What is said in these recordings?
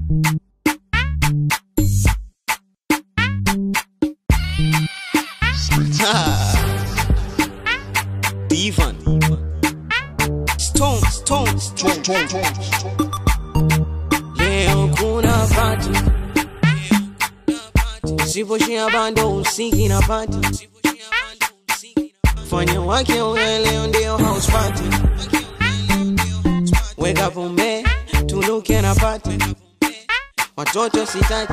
Divan. Stone, stone, stone. Leo kuna party. Usiposhia bando usiki na party. Fanya wake uwe leo ndio house party. Weka pombe, tuluke na party. Watoto sitaki.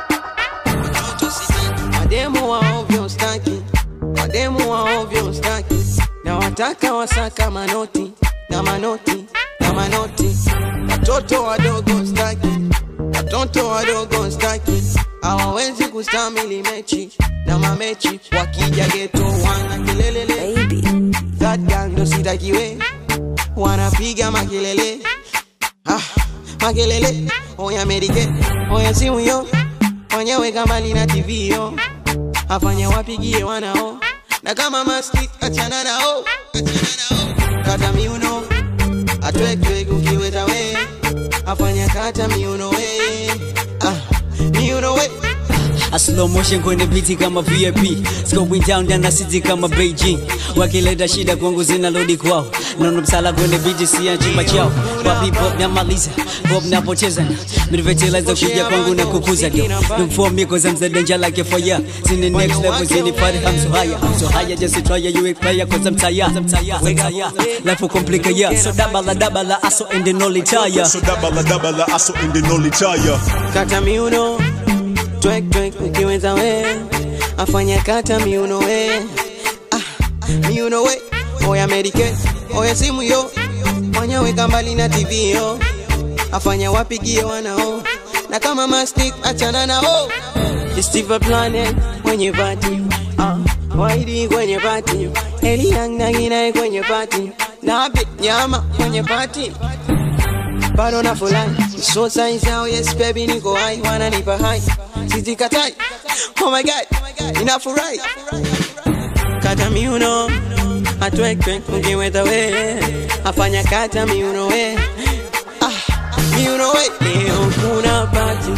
Mademu wa ovyo staki. Mademu wa ovyo staki. Na wataka wasaka manoti na manoti na manoti. Watoto wadogo staki. Watoto wadogo staki. Hawawezi kustamili mechi na mamechi. Wakija geto wana kelelele. baby. That gang ndo sitakiwe. Wanapiga makelele. Ah, makelele. Oya medike. Oya simu yo. Fanya weka mbali na TV yo. Afanya wapigie wanao. Na kama mastic achana nao. Achana nao. Kata miuno. Atwekwe ukiweta we. Afanya kata miuno we. Ah, miuno we. A slow motion kwenye biti kama VIP It's going down down na city kama Beijing Wakileta shida kwangu zinarudi kwao Nono msala kwenye biti si ya chumba chao Papi pop namaliza Pop napocheza Mirvetilizer kuja kwangu na kukuza do Look for me cause I'm the danger like a fire Seen the next level seen the party I'm so higher I'm so higher just to try you a player cause I'm tired I'm tired I'm tired Life will complicate yeah So dabala dabala aso and the nolly tire So dabala dabala aso in the nolly tire. kata miuno twek twek ukiweza we afanya kata miuno we ah, miuno we oya medike oya simu yo fanya weka mbali na tv yo afanya wapigie wanao na kama mastic achana nao Steve Planet kwenye pati ah, Waidi kwenye pati Eliang nanginae kwenye pati Nabe nyama kwenye pati bado na fulani so signs now yes baby niko hai wananipa hai sijikatai oh my god ninafurahi kata miuno atwekwe ukiweta we afanya kata miuno we ah, miuno we leo kuna pati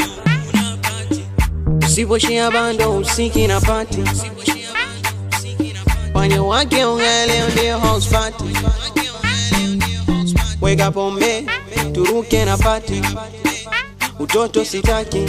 usiposhia bando usiki na pati fanya wake unga leo ndio house party weka pombe turuke na pati utoto sitaki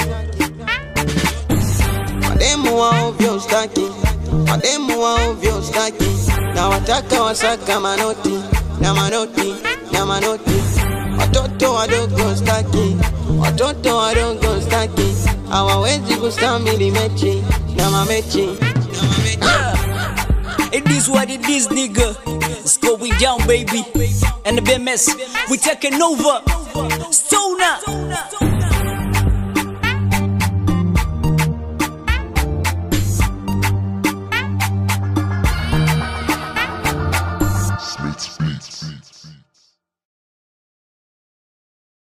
mademu wa ovyo staki mademu wa ovyo staki na wataka wasaka manoti na manoti na manoti watoto wadogo staki watoto wadogo staki hawawezi kustamili mechi na mamechi na mamechi It is what it is, nigga. It's going down, baby. And the BMS, we taking over. Stoner.